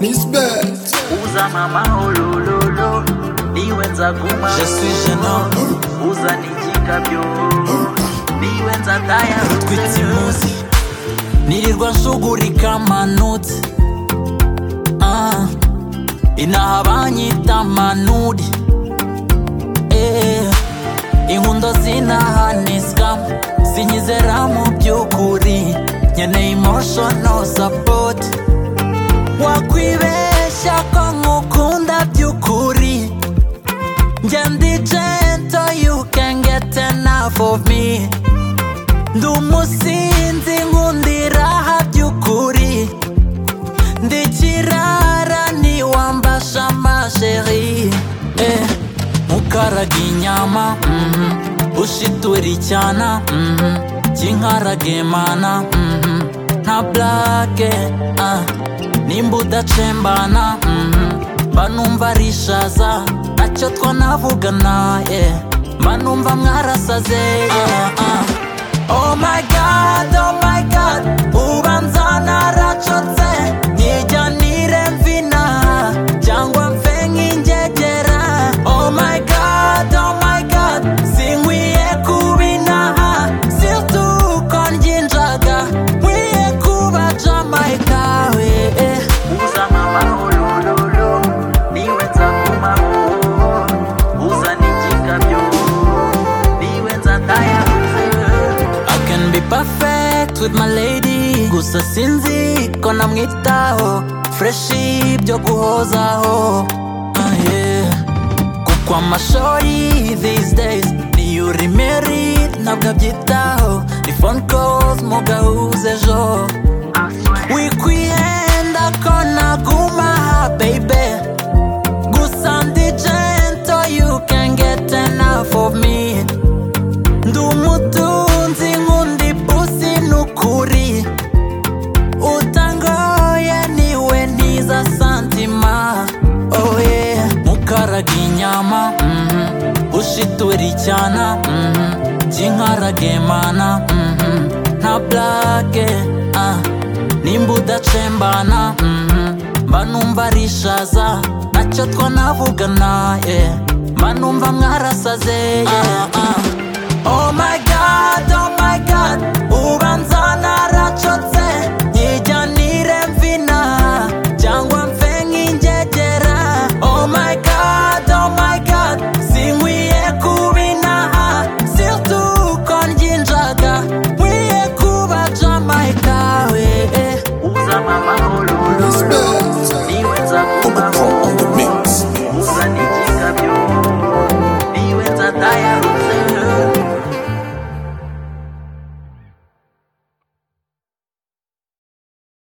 Nisbet Uza mama olololo niwenza kuma Je suis jeune homme, uza nijika byo niwenza daya twitse imuzi nirirwa nsugurika amanutse Ah, inaha banyita manuri Eh, inkundo zinahaniswa sinyizera mu by'ukuri nkeneye emotional support wakwibeshya ko nkukunda by'ukuri njye ndi gentle you can get enough of me ndi umusinzi nkundiraha by'ukuri ndi kirara niwambasha amasheri eh, ukaraga inyama mhm, ushitura icyana mhm, kinkaraga imana mhm, nta blake ah, nimba udacembana mhm, mba numva ari ishaza ntacyo twanavugana eh, mba numva mwarasaze ah, ah. Oh my god, oh my god Ubanza naracotse Nijyanire mvina Cyangwa mfe nk'ingegera Oh my god, oh my god Sinkwiye kubinaha Situko ngyinjaga Nkwiye kuba Jamaica we eh. uza mama olololo niwenza kuma uza nijika byo niwenza daya I can be perfect with my lady Gusa sinzi ko namwitaho Fresh ibyo guhozaho ah, yeah. Kuko amashori these days Niyo uri married ntabwo abyitaho Ni phone calls mu gahuza ejo Wikwiyenda ko naguma aha baby Gusa ndi gentle you can get enough of me ndi umutunzi nk'undi pusi n'ukuri utangoye niwe ntiza santima oye mukaraga inyama mhm, ushitura icyana mhm, kinkaraga imana mhm, nta blake ah, nimba udacembana mhm, mba numva ari ishaza ntacyo twanavugana eh, mba numva mwarasaze